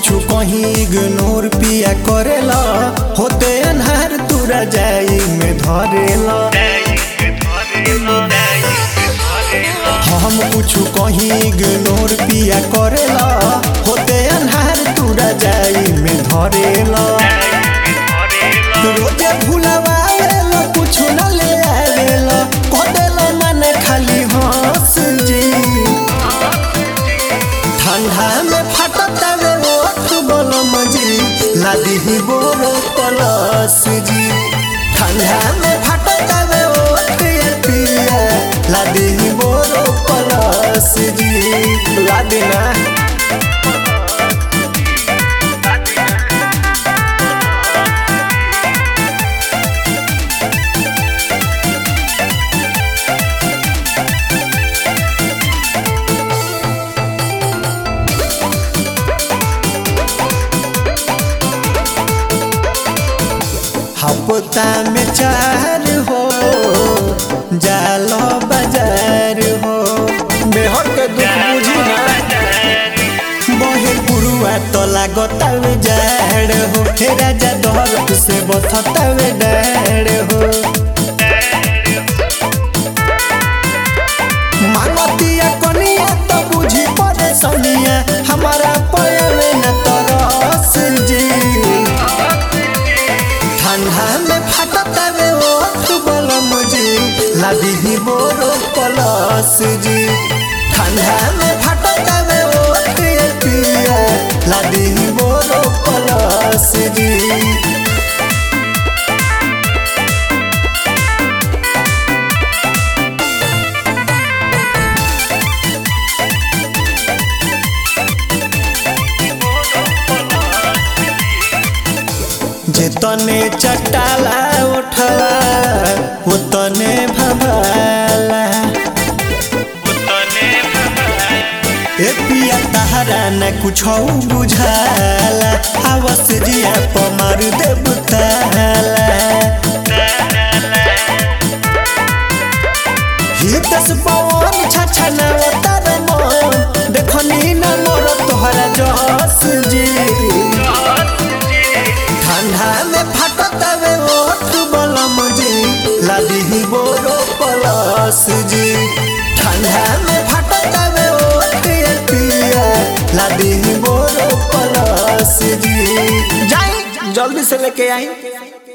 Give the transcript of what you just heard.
कुछ कहीं इग्नोर पिया करेला होते अनहार तुरा जाई में धरेला हम कुछ कहीं इग्नोर पिया करेला होते अनहार तुरा जाई में धरेला रोजे भुलवाएला कुछ न ले आवेला कदेला मन खाली हंस जी ठंडा में फटतावे ओठ बलम जी लादी ही बोरो पलस जी ठंडा में फटतावे ओठ ये पिया लादी ही बोरो पलस जी लादी ना हफ्ता में चार हो जालो बाजार हो बेहर के दुख बुझी ना बहे पुरुआ तो लागतावे जाड़ हो हे राजा दौलत से बथतावे डाड़ हो मानतिया कनिया तो बुझी पड़े सनिया हमारा पयले न तरस जी ठंडा में फटतावे ओठ बलम जी लादी ही बोरो पलस जी ठंडा में फटतावे ओठ ये पिया लादी ही बोरो पलस जी जेतने चटाला उठला उतने भभाला ए पिया तहरा न कुछ बुझाला आवस जिया पमार देव ताला हितस पवन छछना तर मन देखनी न मोर तोहरा जस जी ठंडा में फटतावे ओठ बलम जी लादी ही बोरो पलस जी ठंडा में फटतावे ओठ ये पिया लादी ही बोरो पलस जी जाई जल्दी से लेके आई